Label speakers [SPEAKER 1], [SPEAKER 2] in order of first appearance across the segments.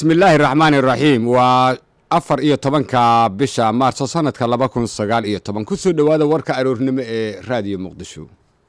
[SPEAKER 1] bismillaahi raxmaani raxiim waa afar iyo tobanka bisha maarso sanadka laba kun sagaal iyo toban kusoo dhowaada warka aroornimo ee raadiyo muqdisho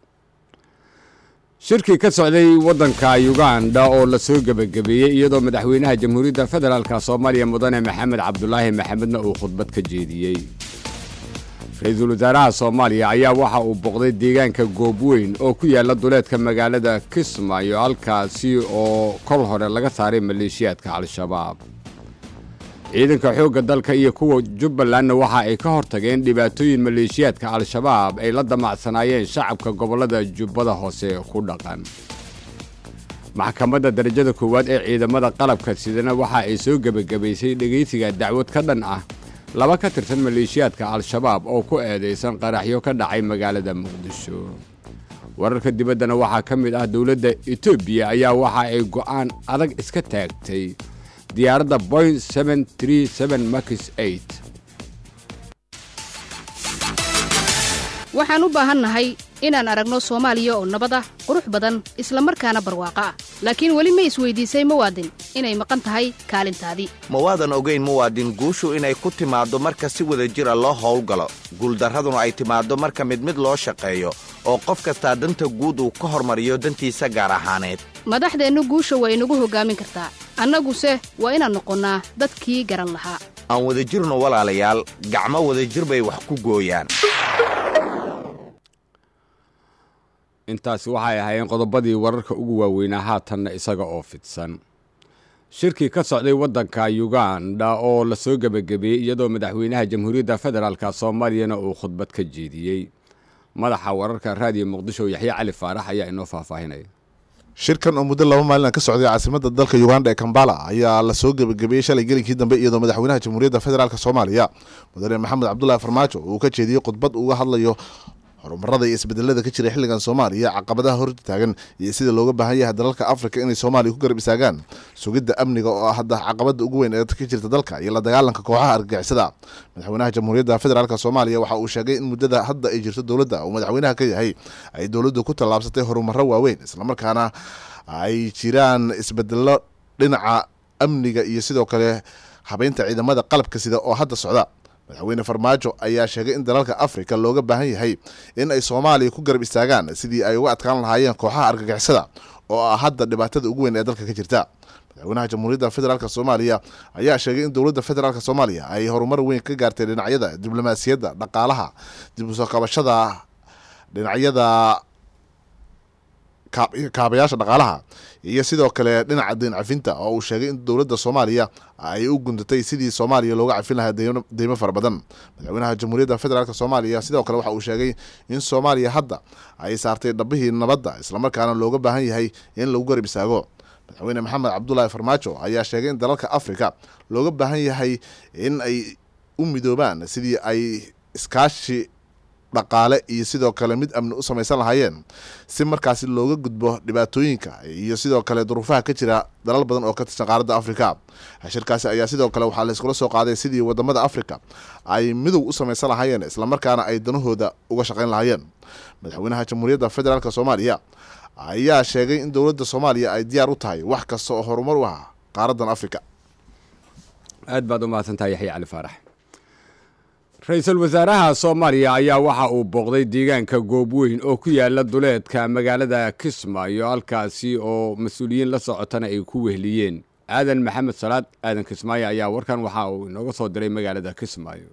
[SPEAKER 1] shirkii ka socday waddanka uganda oo lasoo gebagabeeyey iyadoo madaxweynaha jamhuuriyadda federaalk soomaaliya mudane maxamed cabdulaahi maxamedna uu khudbad ka jeediyey ra-iisul wasaaraha soomaaliya ayaa waxa uu boqday deegaanka goobweyn oo ku yaala duleedka magaalada kismaayo halkaasi oo kol hore laga saaray maleeshiyaadka al-shabaab ciidanka xoogga dalka iyo kuwa jubbalandna waxa ay ka hortageen dhibaatooyin maleeshiyaadka al-shabaab ay la damacsanaayeen shacabka gobollada jubbada hoose ku dhaqan maxkamadda darajada koowaad ee ciidamada qalabka sidana waxa ay soo gebagabaysay dhegaysiga dacwad ka dhan ah laba ka tirsan maleeshiyaadka al-shabaab oo ku eedaysan qaraxyo ka dhacay magaalada muqdisho wararka dibaddana waxaa ka mid ah dowladda etoobiya ayaa waxa ay go'aan adag iska taagtay diyaaradda boing max
[SPEAKER 2] waxaan u baahannahay inaan aragno soomaaliya oo nabad ah qurux badan isla markaana barwaaqo ah laakiin weli ma isweydiisay muwaadin inay maqan tahay kaalintaadii
[SPEAKER 3] ma waadan ogayn muwaadin guushu inay ku timaaddo marka si wada jira loo howlgalo guuldarraduna ay timaaddo marka mid mid loo shaqeeyo oo qof kastaa danta guud uu ka hormariyo dantiisa gaar ahaaneed
[SPEAKER 2] madaxdeennu guusha waa inagu hoggaamin kartaa annaguse waa inaan noqonnaa dadkii garan lahaa
[SPEAKER 3] aan wadajirno walaalayaal gacmo wadajir bay wax ku gooyaan
[SPEAKER 1] intaasi waxay ahaayeen qodobadii wararka ugu waaweynaa haatanna isaga oo fidsan shirkii ka socday waddanka uganda oo lasoo gebagabeeyey iyadoo madaxweynaha jamhuuriyadda federaalk soomaaliyana uu khudbad ka jeediyey madaxa wararka raadiyo muqdisho yaxye cali faarax ayaa inoo faahfaahinaya
[SPEAKER 4] shirkan oo muddo laba maalina ka socday caasimadda dalka uganda ee kambala ayaa lasoo gebagabeeyey shalay gelinkii dambe iyadoo madaxweynaha jamhuuriyadda federaalk soomaaliya mudane maxamed cabdulaahi farmaajo uu ka jeediyey khudbad uga hadlayo horumarada iyo isbedelada ka jira xilligan soomaaliya caqabadaha hortaagan iyo sida looga baahan yahay dalalka afrika inay soomaaliya ku garab istaagaan sugidda amniga oo ah hadda caqabada ugu weyn ee ka jirta dalka iyo la dagaalanka kooxaha argagixisada madaxweynaha jamhuuriyadda federaalk soomaaliya waxa uu sheegay in muddada hadda ay jirto dowladda uu madaxweynaha ka yahay ay dowladdu ku tallaabsatay horumaro waaweyn islamarkaana ay jiraan isbedelo dhinaca amniga iyo sidoo kale habeynta ciidamada qalabka sida oo hadda socda madaxweyne farmaajo ayaa sheegay in dalalka afrika looga baahan yahay in ay soomaaliya ku garab istaagaan sidii ay uga adkaan lahaayeen kooxaha argagixisada oo ah hadda dhibaatada ugu weyn ee dalka ka jirta madaxweynaha jamhuuriyadda federaalk soomaaliya ayaa sheegay in dowladda federaalk soomaaliya ay horumar weyn ka gaartay dhinacyada diblomaasiyadda dhaqaalaha dib usoo qabashada dhinacyada kaabayaasha dhaqaalaha iyo sidoo kale dhinaca deyn cafinta oo uu sheegay in dowladda soomaaliya ay u gundatay sidii soomaaliya looga cafin lahaa deymo fara badan madaxweynaha jamhuuriyadda federaalk soomaaliya sidoo kale waxa uu sheegay in soomaaliya hadda ay saartay dhabihii nabadda islamarkaana looga baahan yahay in lagu garab istaago madaxweyne maxamed cabdulaahi farmaajo ayaa sheegay in dalalka afrika looga baahan yahay in ay u midoobaan sidii ay iskaashi dhaqaale iyo sidoo kale mid amni u samaysan lahaayeen si markaasi looga gudbo dhibaatooyinka iyo sidoo kale duruufaha ka jira dalal badan oo ka tirsan qaaradda afrika shirkaasi ayaa sidoo kale waxaa la iskula soo qaaday sidii wadamada afrika ay midow u samaysan lahaayeen islamarkaana ay danahooda uga shaqayn lahaayeen madaxweynaha jamhuuriyadda federaalk soomaaliya ayaa sheegay in dowladda soomaaliya ay diyaar u tahay wax kasta oo horumar u ah qaaraddan afrika
[SPEAKER 1] aad baad u mahadsantahay yaxye cali faarax ra-iisul wasaaraha soomaaliya ayaa waxa uu booqday deegaanka goobweyn oo ku yaala duleedka magaalada kismaayo halkaasi oo mas-uuliyiin la socotana ay ku wehliyeen aadan maxamed salaad aadan kismaayo ayaa warkan waxa uu inooga soo diray magaalada kismaayo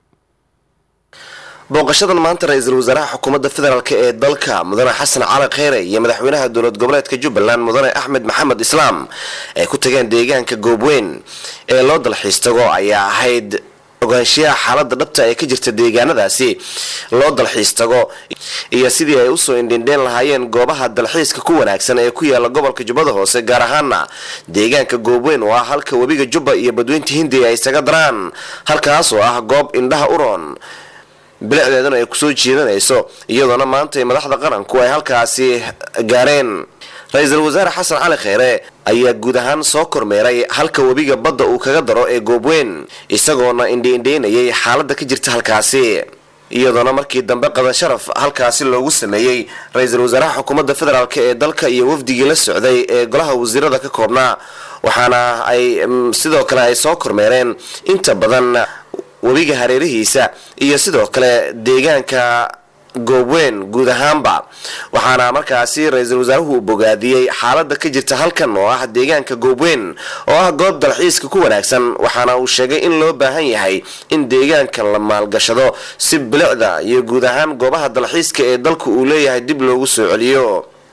[SPEAKER 5] booqashadan maanta ra-iisul wasaaraha xukuumadda federaalk ee dalka mudane xasan cali kheyre iyo madaxweynaha dowlad goboleedka jubbaland mudane axmed maxamed islaam ay ku tageen deegaanka goobweyn ee loo dalxiis tago ayaa ahayd ogaanshiyaha xaalada dhabta ee ka jirta deegaanadaasi loo dalxiis tago iyo sidii ay usoo indhindheen lahaayeen goobaha dalxiiska ku wanaagsan ee ku yaala gobolka jubbada hoose gaar ahaana deegaanka goobweyn oo ah halka webiga jubba iyo badweynta hindiya ay isaga daraan halkaas oo ah goob indhaha uroon bilicdeedana ay kusoo jiidanayso iyadoona maanta madaxda qaranku ay halkaasi gaareen ra-iisul wasaare xasan cali kheyre ayaa guud ahaan soo kormeeray halka webiga badda uu kaga daro ee goobweyn isagoona indhiindheynayay xaaladda ka jirta halkaasi iyadoona markii dambe qadan sharaf halkaasi loogu sameeyey ra-iisul wasaaraha xukuumadda federaalk ee dalka iyo wafdigii la socday ee golaha wasiirada ka koobnaa waxaana ay sidoo kale ay soo kormeereen inta badan webiga hareerihiisa iyo sidoo kale deegaanka goobweyn guud ahaanba waxaana markaasi ra-iisul wasaaruhu uu bogaadiyey xaalada ka jirta halkan oo ah deegaanka goobweyn oo ah goob dalxiiska ku wanaagsan waxaana uu sheegay in loo baahan yahay in deegaankan la maalgashado si bilicda iyo guud ahaan goobaha dalxiiska ee dalku uu leeyahay dib loogu soo celiyo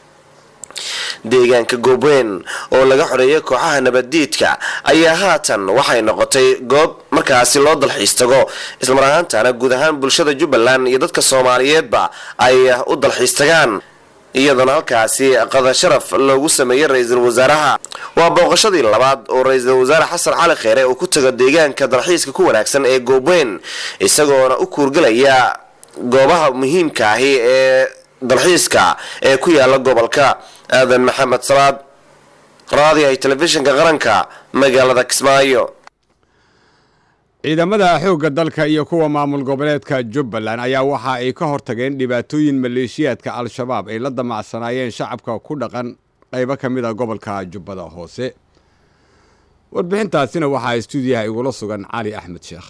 [SPEAKER 5] deegaanka goobweyn oo laga xoreeyay kooxaha nabaddiidka ayaa haatan waxay noqotay goob markaasi loo dalxiis tago islamar ahaantana guud ahaan bulshada jubbaland iyo dadka soomaaliyeedba ay u dalxiis tagaan iyadoona halkaasi qada sharaf loogu sameeyey ra-iisul wasaaraha waa booqashadii labaad oo ra-iisul wasaare xasan cali kheere uu ku tago deegaanka dalxiiska ku wanaagsan ee goobweyn isagoona u kuurgelaya goobaha muhiimka ahi ee dalxiiska ee ku yaala gobolka aadan maxamed salaad raadiyahay telefishinka qaranka magaalada kismaayo
[SPEAKER 1] ciidamada xoogga dalka iyo kuwa maamul goboleedka jubbaland ayaa waxa ay ka hortageen dhibaatooyin maleeshiyaadka al-shabaab ay la damacsanaayeen shacabka ku dhaqan qaybo ka mid a gobolka jubbada hoose warbixintaasina waxaa istuudiyaha igula sugan cali axmed sheekh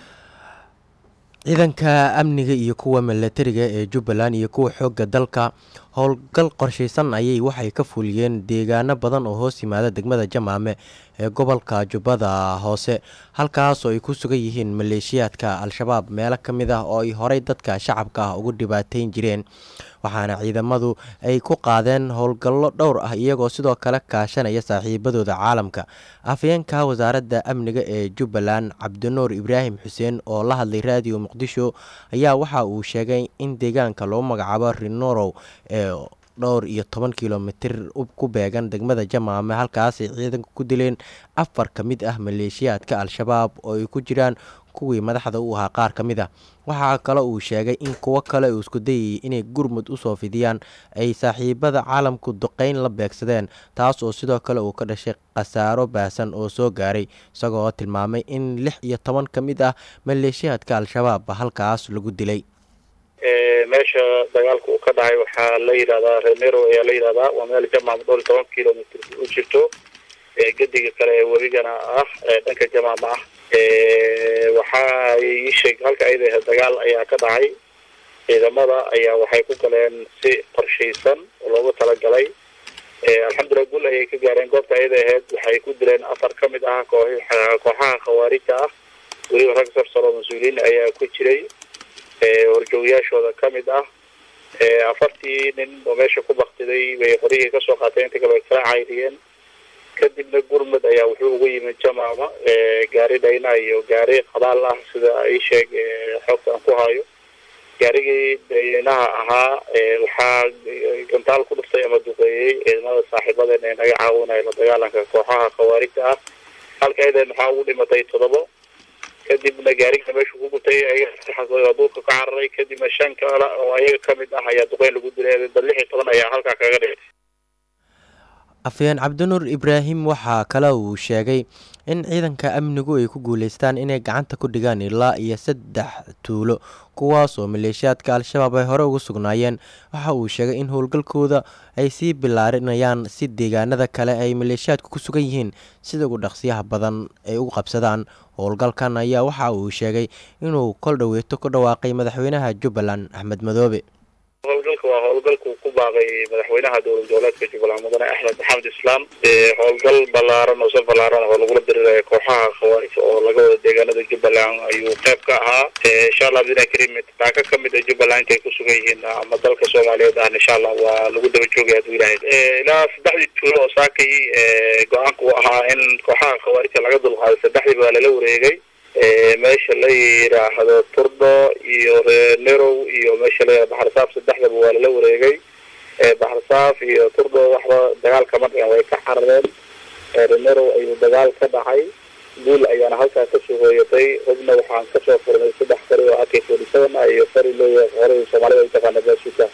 [SPEAKER 6] ciidanka amniga iyo kuwa milatariga ee jubbaland iyo kuwa xoogga dalka howlgal qorshaysan ayay waxay ka fuliyeen deegaano badan oo hoos yimaada degmada jamaame ee gobolka jubbada hoose halkaas oo ay ku sugan yihiin maleeshiyaadka al-shabaab meelo ka mid ah oo ay horey dadka shacabka ah ugu dhibaateyn jireen waxaana ciidamadu ay ku qaadeen howlgallo dhowr ah iyagoo sidoo kale kaashanaya saaxiibadooda caalamka afyeenka wasaaradda amniga ee jubbaland cabdinuur ibraahim xuseen oo la hadlay raadiyo muqdisho ayaa waxa uu sheegay in deegaanka loo magacaabo rinorow ee dhowr iyo toban kilomitir ku beegan degmada jamaame halkaasay ciidanka ku dileen afar ka mid ah maleeshiyaadka al-shabaab oo ay ku jiraan kuwii madaxda u ahaa qaar ka mid ah waxaa kale uu sheegay in kuwo kale uu isku dayayay inay gurmud usoo fidiyaan ay saaxiibada caalamku duqeyn la beegsadeen taas oo sidoo kale uu ka dhashay khasaaro baahsan oo soo gaaray isagoo tilmaamay in lix iyo toban ka mid ah maleeshiyaadka al-shabaab halkaas lagu dilay
[SPEAKER 7] meesha dagaalka uu ka dhacay waxaa la yidhahdaa renero ayaa la yidhahdaa waa meel jamaam dhowr iyo toban kilomitr u jirto gediga kale ee webigana ah dhanka jamaama ah waxaa iisheeg halka ayada dagaal ayaa ka dhacay ciidamada ayaa waxay ku galeen si qorshaysan oo loogu talagalay alxamdulilah gul ayay ka gaareen goobta ayada ahayd waxay ku dileen afar ka mid ah kooxaha khawaarija ah weliba rag sarsaro mas-uuliyiin ayaa ku jiray horjoogayaashooda ka mid ah afartii nin oo meesha ku baktiday bay qoryihii kasoo qaateen inta kale way kala cayriyeen kadibna gurmud ayaa wuxuu ugu yimid jamaama gaari dhayna iyo gaari qadaal ah sida ii sheeg xoogta aan ku hayo gaarigii dhaynaha ahaa waxaa gantaal ku dhuftay ama duqeeyey ciidamada saaxiibadeena ee naga caawinaya la dagaalanka kooxaha khawaarijta ah halka ayadeen waxaa ugu dhimatay toddobo kadibna gaariga meeshu ku gutay ayaga duurka ka cararay kadibna shan kale oo ayaga ka mid ah ayaa duqeyn lagu dilay dad lix iyo toban ayaa halkaa kaga dhigay
[SPEAKER 6] afyeen cabdinuur ibraahim waxaa kale uu sheegay in ciidanka amnigu ay ku guuleystaan inay gacanta ku dhigaan ilaa iyo saddex tuulo kuwaas oo maleeshiyaadka al-shabaab ay hore ugu sugnaayeen waxa uu sheegay in howlgalkooda ay sii bilaarinayaan si deegaanada kale ay maleeshiyaadku ku sugan yihiin sida ugu dhaqsiyaha badan ay u qabsadaan howlgalkan ayaa waxa uu sheegay inuu kol dhoweeto ku dhawaaqay madaxweynaha jubbaland axmed madoobe
[SPEAKER 7] howlgalka waa howlgalku ku baaqay madaxweynaha dowlad goboleedka jubbaland mudane axmed maxamed islaam howlgal ballaaran oo saf ballaaran oo lagula diriraya kooxaha khawaarij oo laga wada deegaanada jubbaland ayuu qayb ka ahaa insha allah abdillah karim taaka ka mid a jubbaland intay ku sugan yihiin ama dalka soomaaliyeed ahna insha allah waa lagu daba joogaya haduu ilahay ilaa saddexdii tuulo oo saakay go-aanku ahaa in kooxaha khawaarijta laga dulqaaday saddexdii baa lala wareegay meesha la yidhaahdo turdho iyo nerow iyo meesha la yihahdo baxarsaaf saddexdaba waa lala wareegay baxarsaaf iyo turdho waxba dagaal kama dhigan way ka carareen nerow ayuu dagaal ka dhacay guul ayaana halkaa kasoo hooyatay hubna waxaan kasoo furnay saddex fari oo ak forty seven ah iyo fari loo horey soomaalida u taqaana basuka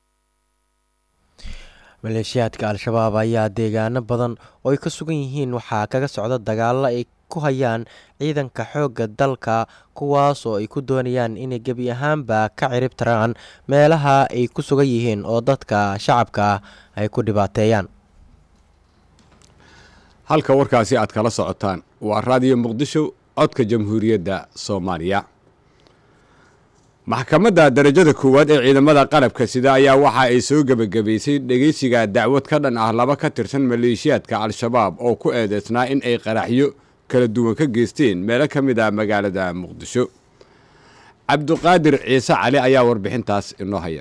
[SPEAKER 6] maleeshiyaadka al-shabaab ayaa deegaano badan oo ay ka sugan yihiin waxaa kaga socda dagaalo ay ku hayaan ciidanka xoogga dalka kuwaas oo ay ku doonayaan inay gebi ahaanba ka cirib taraan meelaha ay ku sugan yihiin oo dadka shacabka ah ay ku dhibaateeyaan
[SPEAKER 1] halka warkaasi aad kala socotaan waa raadiyo muqdisho codka jamhuuriyadda soomaaliya maxkamadda darajada koowaad ee ciidamada qalabka sida ayaa waxa ay soo gebagabaysay dhegeysiga dacwad ka dhan ah laba ka tirsan maleeshiyaadka al-shabaab oo ku eedeysnaa in ay qaraxyo kala duwan ka geysteen meelo ka mid ah magaalada muqdisho cabduqaadir ciise cali ayaa warbixintaas inoo haya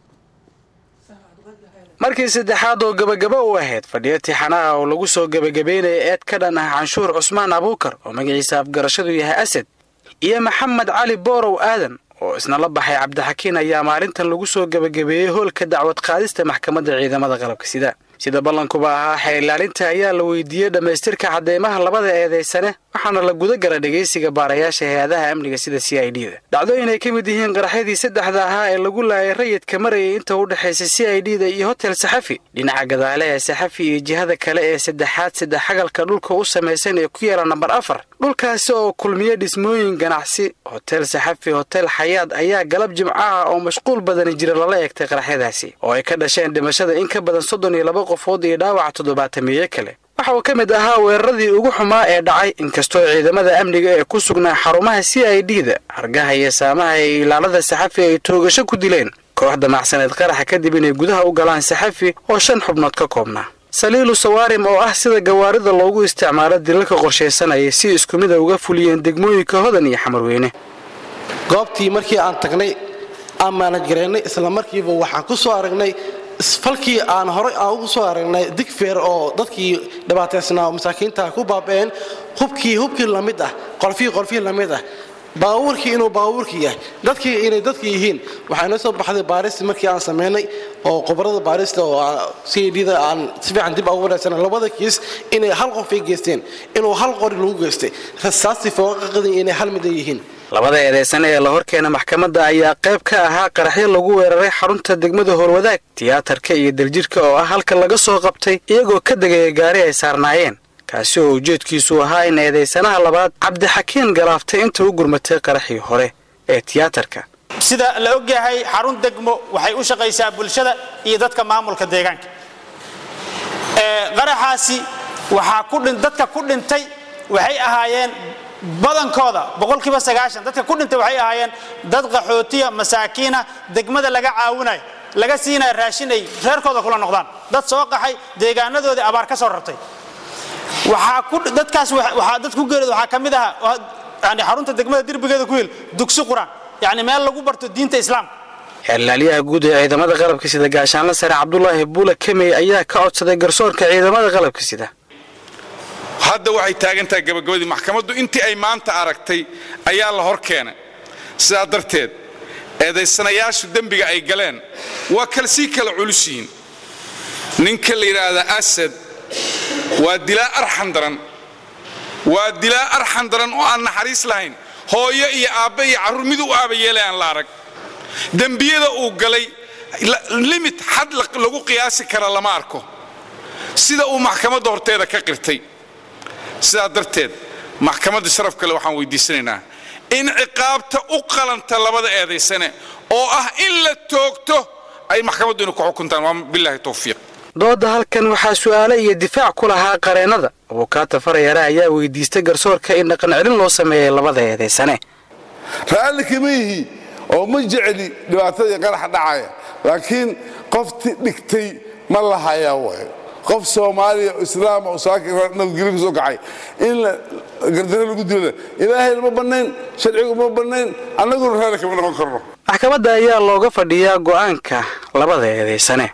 [SPEAKER 8] markii saddexaad oo gebagaba u ahayd fadhiyo tixanaha oo lagu soo gebagabeynaya eed ka dhan ah canshuur cusmaan abuukar oo magaciisa afgarashadu yahay asad iyo maxamed cali boorow aadan oo isna la baxay cabdixakiin ayaa maalintan lagu soo gebagabeeyey hoolka dacwad qaadista maxkamadda ciidamada qalabka sida sida ballankuba ahaa xeer ilaalinta ayaa la weydiiyey dhammaystirka cadeymaha labada eedaysane waxaana la guda gala dhegaysiga baarayaasha hay-adaha amniga sida c i d da dhacdooyin ay ka mid yihiin qaraxyadii saddexda ahaa ee lagu laayay rayidka marayay inta u dhexaysa c i d da iyo hotel saxafi dhinaca gadaale ee saxafi iyo jihada kale ee saddexaad saddex xagalka dhulka u samaysan ee ku yaala nambar afar dhulkaasi oo kulmiya dhismooyin ganacsi hotel saxafi hotel xayaad ayaa galab jimcaha oo mashquul badani jira lala eegtay qaraxyadaasi oo ay ka dhasheen dhimashada in ka badan soddon iyo laba qofood iyo dhaawaca toddobaatamiye kale waxa uu ka mid ahaa weeraradii ugu xumaa ee dhacay inkastoo ciidamada amniga ee ku sugnaa xarumaha c i d da hargaha iyo saamaha ee ilaalada saxafi ay toogasho ku dileen kooxda macsaneed qaraxa kadib inay gudaha u galaan saxafi oo shan xubnood ka koobnaa saliilu sawaarim oo ah sida gawaarida loogu isticmaalo dilalka qorshaysanayay si isku mida uga fuliyeen degmooyinka hodan iyo xamarweyne
[SPEAKER 9] goobtii markii aan tagnay aan maanajgaraynay isla markiiba waxaan ku soo aragnay falkii aan horay aan ugu soo aragnay digfeer oo dadkii dhibaataysnaa oo masaakiinta ku baaba'een hubkii hubkii lamid ah qolfihii qolfihii lamid ah baabuurkii inuu baabuurkii yahay dadkii inay dadkii yihiin waxaa inoo soo baxday baarista markii aan samaynay oo khubarada baarista oo c d da aan si fiican dib ugu wareegsanay labada kiis inay hal qof ay geysteen inuu hal qori lagu geystay rasaastii fooqaqadii inay hal mid ay yihiin
[SPEAKER 8] labada eedaysane ee la horkeena maxkamadda ayaa qayb ka ahaa qaraxyo lagu weeraray xarunta degmada howlwadaag tiyaatarka iyo daljirhka oo ah halka laga soo qabtay iyagoo ka degaya gaari ay saarnaayeen kaasi oo ujeedkiisu ahaa in eedaysanaha labaad cabdixakiin galaaftay inta u gurmatay qaraxii hore ee tiyaatarka
[SPEAKER 10] sida la ogyahay xarun degmo waxay u shaqaysaa bulshada iyo dadka maamulka deegaanka qaraxaasi waxaa dadka ku dhintay waxay ahaayeen badankooda boqolkiiba sagaashan dadka ku dhintay waxay ahaayeen dad qaxootiya masaakiina degmada laga caawinayo laga siinaya raashin ay reerkooda kula noqdaan dad soo qaxay deegaanadoodii abaar ka soo rartay dadkaas dad ku geerida waxaa ka mid ahaa yani xarunta degmada derbigeeda ku hel dugsi qur-aan yani meel lagu barto diinta islaamka
[SPEAKER 8] xeerlaaliyaha guud ee ciidamada qalabka sida gaashaanla sare cabdulaahi buula kemey ayaa ka codsaday garsoorka ciidamada qalabka sida
[SPEAKER 11] hadda waxay taagan tahay gabagabadii maxkamaddu intii ay maanta aragtay ayaa la hor keenay sidaa darteed eedaysanayaashu dembiga ay galeen waa kal sii kala culus yihiin ninka la yidhaahda asad waa dilaa arxan daran waa dilaa arxan daran oo aan naxariis lahayn hooyo iyo aabbe iyo carruur mid u aaba yeelay aan la arag dembiyada uu galay limit xad lagu qiyaasi kara lama arko sida uu maxkamadda horteeda ka qirtay sidaa darteed maxkamadda sharaf kale waxaan weydiisanaynaa in ciqaabta u qalanta labada eedaysane oo ah in la toogto ay maxkamaddu inu ku xukuntaan waa bilaahi towfiiq
[SPEAKER 8] dooda halkan waxaa su'aale iyo difaac ku lahaa qareennada abukaata farayare ayaa weydiistay garsoorka in dhaqan celin loo sameeyay labada eedaysane
[SPEAKER 12] raalli kama yihi oo ma jecli dhibaatadii qaraxa dhacaya laakiin qofti dhigtay ma lahayaa way qof soomaaliya islaama oo nabadgelyo ku soo kacay in gardaro lagu dilo ilaahayna ma bannayn sharcigu ma bannayn annaguna raalli kama noqon karno
[SPEAKER 8] maxkamadda ayaa looga fadhiyaa go'aanka labada eedaysane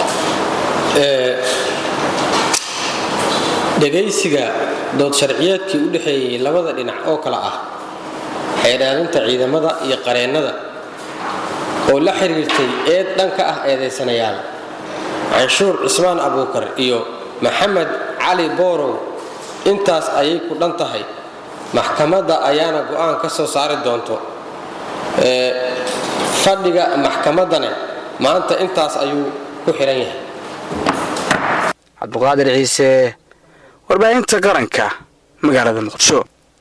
[SPEAKER 13] dhegaysiga dood sharciyeedkii u dhexeeyey labada dhinac oo kale ah xeedhaalinta ciidamada iyo qareennada oo la xiriirtay eed dhanka ah eedaysanayaal canshuur cismaan abuukar iyo maxamed cali boorow intaas ayay ku dhan tahay maxkamadda ayaana go'aan ka soo saari doonto fadhiga maxkamaddane maanta intaas ayuu ku xihan yahay
[SPEAKER 8] cabduqaadir ciise warbaahinta qaranka magaalada muqdisho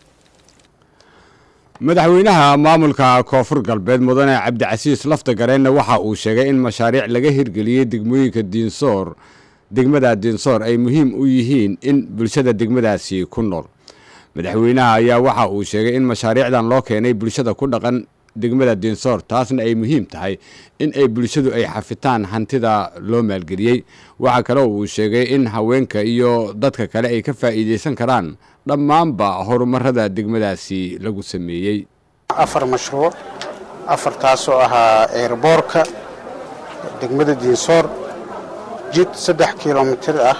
[SPEAKER 1] madaxweynaha maamulka koonfur galbeed mudane cabdicasiis lafta gareenna waxa uu sheegay in mashaariic laga hirgeliyey degmooyinka diinsoor degmada dinsoor ay muhiim u yihiin in bulshada degmadaasi ku nool madaxweynaha ayaa waxa uu sheegay in mashaariicdan loo keenay bulshada ku dhaqan degmada dinsoor taasna ay muhiim tahay in ay bulshadu ay xafitaan hantida loo maalgeliyey waxaa kaloo uu sheegay in haweenka iyo dadka kale ay ka faa'iidaysan karaan dhammaanba horumarada degmadaasi lagu sameeyey
[SPEAKER 14] afar mashruuc afartaasoo ahaa eerboorka degmada diinsoor jid saddex kilomitir ah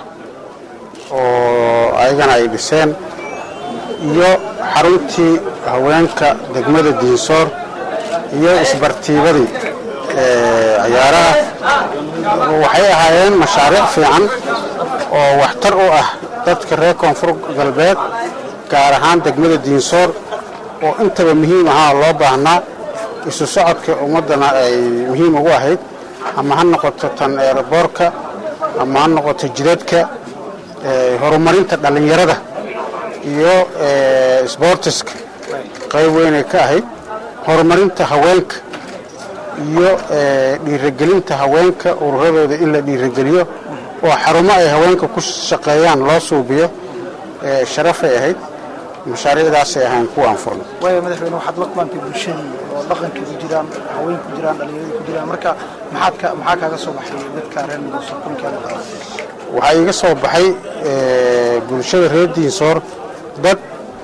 [SPEAKER 14] oo ayagana ay dhiseen iyo xaruntii haweenka degmada diinsoor iyo isbartiibadii ciyaaraha waxay ahaayeen mashaariic fiican oo waxtar u ah dadka reer koonfur galbeed gaar ahaan degmada diinsoor oo intaba muhiim ahaa loo baahnaa isu socodka ummaddana ay muhiim ugu ahayd ama ha noqoto tan eeraboorka ama ha noqoto jidadka horumarinta dhallinyarada iyo sboortiska qayb weynay ka ahayd horumarinta haweenka iyo dhiiragelinta haweenka ururadooda in la dhiirageliyo oo xarumo ay haweenka ku shaqeeyaan loo suubiyo sharafay ahayd mashaariicdaasay ahayn kuwa aan furno
[SPEAKER 15] waayo madaxweyne waxaad la kulantay bulshadii oo dhaqankii ku jiraan haween ku jiraan dhallinyaradii ku jiraan marka maxaad ka maxaa kaaga soo baxay dadka reer midowsan kulankeeda
[SPEAKER 14] waxaa iiga soo baxay bulshada reer diinsoor dad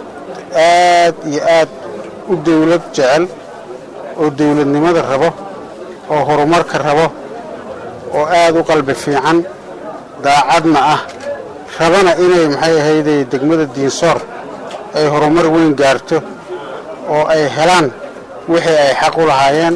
[SPEAKER 14] aad iyo aad u dawlad jecel oo dawladnimada rabo oo horumarka rabo oo aad u qalbi fiican daacadna ah rabana inay maxay ahayday degmada diinsoor ay horumar weyn gaarto oo ay helaan wixii ay xaq u lahaayeen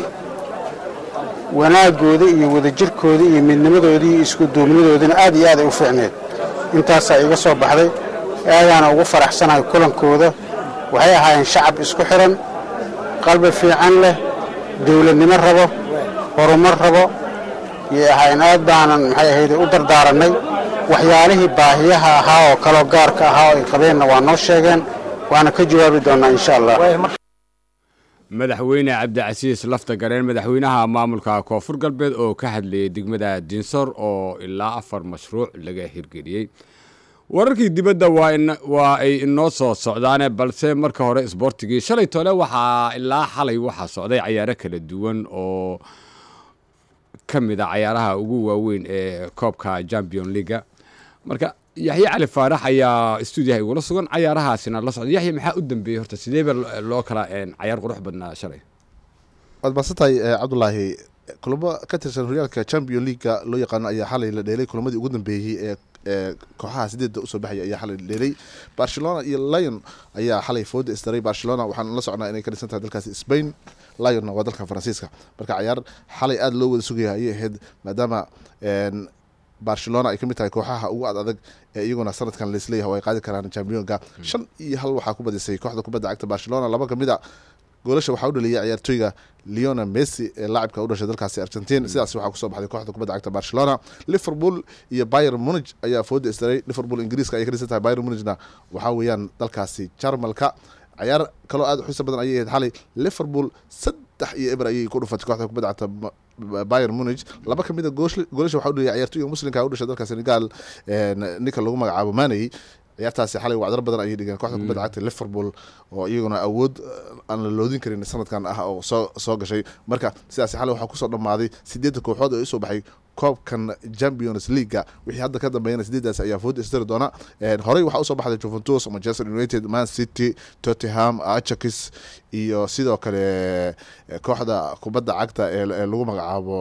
[SPEAKER 14] wanaaggooda iyo wadajirkooda iyo midnimadooda iyo isku duubnidoodana aad iyo aad ay u fiicneed intaasaa iga soo baxday aadaana ugu faraxsanahay kulankooda waxay ahaayeen shacab isku xiran qalbi fiican leh dawladnimo rabo horumar rabo yay ahaayeen aad baanan maxay ahayday u dardaarannay waxyaalihii baahiyaha ahaa oo kaloo gaarka ahaa oo ay qabeenna waa noo sheegeen waana ka jawaabi doonnaa insha allah
[SPEAKER 1] madaxweyne cabdicasiis lafta gareen madaxweynaha maamulka koonfur galbeed oo ka hadlayay degmada dinsor oo ilaa afar mashruuc laga hirgeliyey wararkii dibadda waa ay inoo soo socdaane balse marka hore isboortigii shalay tole waxaa ilaa xalay waxaa socday cayaaro kala duwan oo ka mid a cayaaraha ugu waaweyn ee koobka champion leaga marka yaxye cali faarax ayaa stuudiyaha igula sugan cayaarahaasina la socda yaxye maxaa u dambeeyey horta sideeba loo kala cayaar qurux badnaa shalay
[SPEAKER 4] waad mahadsantahay cabdulaahi kulamo ka tirsan horyaalka champion leaguega loo yaqaano ayaa xalay la dheelay kulamadii ugu dambeeyey ee ee kooxaha sideedda usoo baxaya ayaa xalay la dheelay barcelona iyo lion ayaa xalay fooda isdaray barcelona waxaan la socnaa inay ka dhisan tahay dalkaasi spain lionna waa dalka faransiiska marka cayaar xalay aada loo wada sugaya ayay ahayd maadaama barcelona ay ka mid tahay kooxaha ugu ad adag ee iyaguna sanadkan laisleeyahay oo ay qaadi karaan championka shan iyo hal waxaa ku badisay kooxda kubadda cagta barcelona laba kamid a goolasha waxaa u dhaliyay ciyaartooyga leona messi ee laacibka u dhashay dalkaasi argentin sidaas waxaa kusoo baxday kooxda kubadda cagta barcelona liverpool iyo bayer munich ayaa fooda isdaray liverpool ingiriiska ayay ka dhisan tahay bayer munichna waxaa weeyaan dalkaasi jarmalka cayaar kaloo aada u xiisa badan ayay ahayd xalay liverpool saddex iyo eber ayay ku dhufatay kooxda kubadda cagta bayer munich laba ka mid a goolasha waxaa u dhaliyay ciyaartooyga muslimka u dhashay dalka senegal ninka lagu magacaabo maney ciyaartaasi xalay wacdar badan ayay dhigeen kooxda kubadda cagta liverpool oo iyaguna awood aan la loodin karin sanadkan ah oo soo soo gashay marka sidaasi xalay waxaa kusoo dhammaaday sideedda kooxood oo usoo baxay koobkan champions leaguega wixii hadda ka dambeeyana sideedaas ayaa food istiri doona horey waxaa usoo baxday juventus manchester united man city tottenham ajax iyo sidoo kale kooxda kubadda cagta ee lagu magacaabo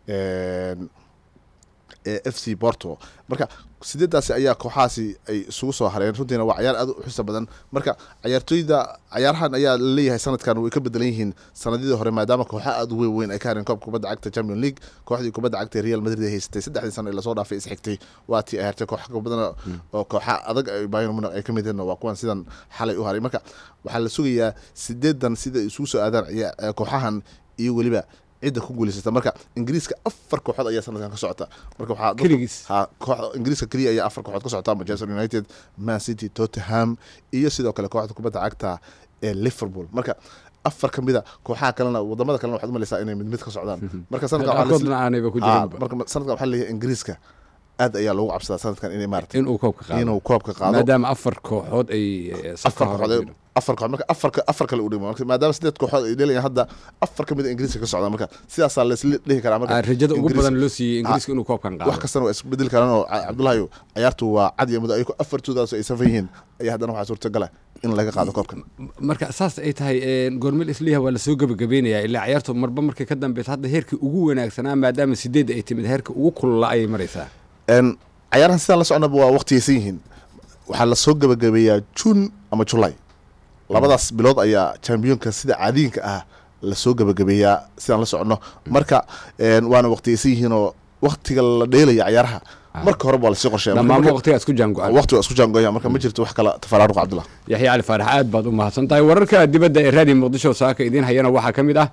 [SPEAKER 4] f c porto marka sideedaasi ayaa kooxahaasi ay isugu soo hareen runtiina waa cayaar aad u xiisa badan marka cayaartooyda cayaarahan ayaa laleeyahay sanadkan way ka bedelan yihiin sanadidii hore maadaama kooxa aad u weyn weyn ay ka hareen koobka kubadda cagta champion league kooxdii kubadda cagta ee real madrid ay haysatay saddexdii sano ee lasoo dhaafay isxigtay waa tii ay hartay koox badan oo kooxa adag bayern munich ay ka mid yihiin waa kuwan sidan xalay u haray marka waxaa la sugayaa sideedan sida isugu soo aadaan kooxahan iyo weliba cidda ku guuleysata marka ingiriiska afar kooxood ayaa sanadkan ka socota marka waxaa ha kooxda ingiriiska keliya ayaa afar kooxood ka socota manchester united man city tottenham iyo sidoo kale kooxda kubadda cagta ee liverpool marka afar ka mida kooxaha kalena wadamada kalena waxaad umaleysaa inay mid mid ka socdaan marka sanadkan marka sanadkan waxaa leeyahay ingiriiska aad ayaa loogu cabsadaa sanadkan inay maarata
[SPEAKER 1] inuu koobka qaado
[SPEAKER 4] inuu koobka qaado
[SPEAKER 1] maadaama afar kooxood ay eh, safka
[SPEAKER 4] afar
[SPEAKER 1] hore
[SPEAKER 4] kooxood
[SPEAKER 1] ku
[SPEAKER 4] ay-
[SPEAKER 1] jiraan.
[SPEAKER 4] afar kooxood marka afar afar kale u dhimo marka maadaama sideed kooxood ay dhelayaan hadda afar ka mid a ingiriiska ka socda marka sidaasaa laisla dhihi karaa marka
[SPEAKER 1] Ah, rajada ugu
[SPEAKER 4] Ingiriis-
[SPEAKER 1] badan loo siiyey ingiriiska
[SPEAKER 4] Ah,
[SPEAKER 1] inuu koobkan qaado
[SPEAKER 4] wax kastana waa isbedeli karaan oo Ca- cabdullaahi ciyaartu waa cad iyo muddo ayagoo afartoodaas ay safan yihiin ayaa haddana waxaa suurtagala in laga qaado koobkan
[SPEAKER 1] marka saas ay tahay een, goormel isliha waa lasoo gebagabeynayaa ilaa ciyaartu marba markay ka dambeysa hadda heerkii ugu wanaagsanaa maadaama sideed ay timid heerka ugu kulula ayay maraysaa
[SPEAKER 4] Een, cayaarahan sidaan la soconaba waa waqtiyaysan yihiin waxaa lasoo gabagabeeyaa june ama july labadaas bilood ayaa championka sida caadiinka ah lasoo gabagabeeyaa sidaan la soconno marka een, waana waqtiyaysan yihiin oo waqtiga la dheelaya cayaaraha marka horeba waa lasii qorsheeya
[SPEAKER 1] dhammaan
[SPEAKER 4] Marka-
[SPEAKER 1] waqtigaa isku jaango-an
[SPEAKER 4] waqti waa isku jaangoya marka ma jirto wax kala tafaraaruq cabdullah
[SPEAKER 1] yaxya cali faarax aad baad u mahadsan tahay wararka dibadda ee raadiyo muqdisho saaka idiin hayana waxaa ka mid ah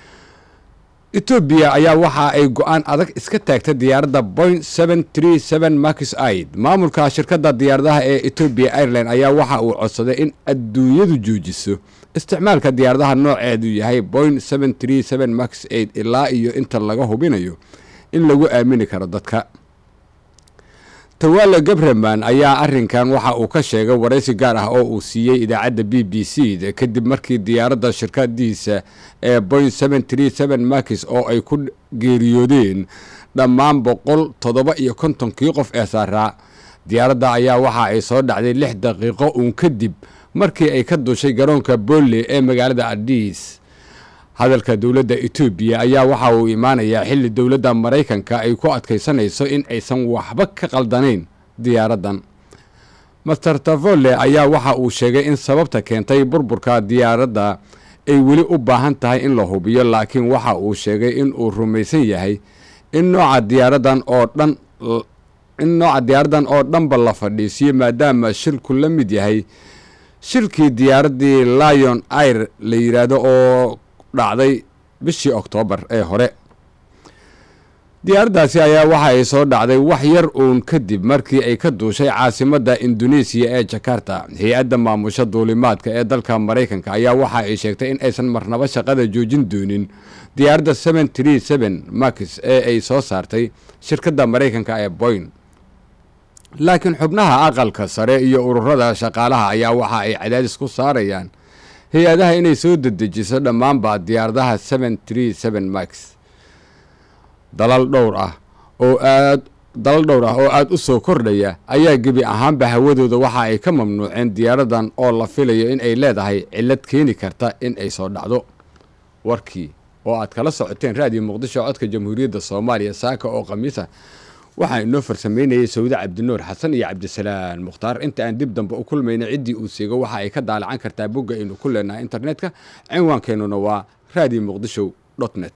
[SPEAKER 1] etoobiya ayaa waxa ay go-aan adag iska taagtay diyaaradda boing max aid maamulka shirkadda diyaaradaha ee etoobiya airline ayaa waxa uu codsaday in adduunyadu joojiso isticmaalka diyaaradaha nooceedu yahay boing max aid ilaa iyo inta laga hubinayo in lagu aamini karo dadka tawaale gabreman ayaa arinkan waxa uu ka sheegay waraysi gaar ah oo uu siiyey idaacadda b b c da kadib markii diyaaradda shirkadiisa ee boing max oo ay ku geeriyoodeen dhammaan boqol toddoba iyo kontonkii qof ee saaraa diyaaradda ayaa waxa ay soo dhacday lix daqiiqo uun kadib markii ay ka dushay garoonka bolle ee magaalada adis hadalka dowladda etoobiya ayaa waxa uu imaanayaa xilli dowladda maraykanka ay ku adkaysanayso in aysan waxba ka qaldanayn diyaaraddan master tavole ayaa waxa uu sheegay in sababta keentay burburka diyaaradda ay weli u baahan tahay in la hubiyo laakiin waxa uu sheegay in uu rumaysan yahay in nooca diyaaraddan oo dhan in nooca diyaaraddan oo dhanba la fadhiisiyo maadaama shilku la mid yahay shilkii diyaaraddii lion air la yidhaahdo oo dhacday bishii oktoobar ee hore diyaaraddaasi ayaa waxa ay soo dhacday wax yar uun kadib markii ay ka duushay caasimadda induneisiya ee jakarta hay-adda maamusha duulimaadka ee dalka maraykanka ayaa waxa ay sheegtay in aysan marnabo shaqada joojin doonin diyaaradda max ee ay soo saartay shirkadda maraykanka ee boyn laakiin xubnaha aqalka sare iyo ururada shaqaalaha ayaa waxa ay cadaadis ku saarayaan hay-adaha inay soo dedejiso dhammaanba diyaaradaha max dalal dhowr ah oo aad dalal dhowr ah oo aada u soo kordhaya ayaa gebi ahaanba hawadooda waxa ay ka mamnuuceen diyaaradan oo la filayo in ay leedahay cillad keeni karta in ay soo dhacdo warkii oo aad kala socoteen raadiyo muqdisho codka jamhuuriyadda soomaaliya saaka oo khamiisa waxaa inoo farsameynayay sawde cabdinuur xasan iyo cabdisalaan mukhtaar inta aan dib dambe u kulmayna ciddii uu seego waxa ay ka daalacan kartaa bogga aynu ku leenahay internetka cinwaankeenuna waa radio muqdisho net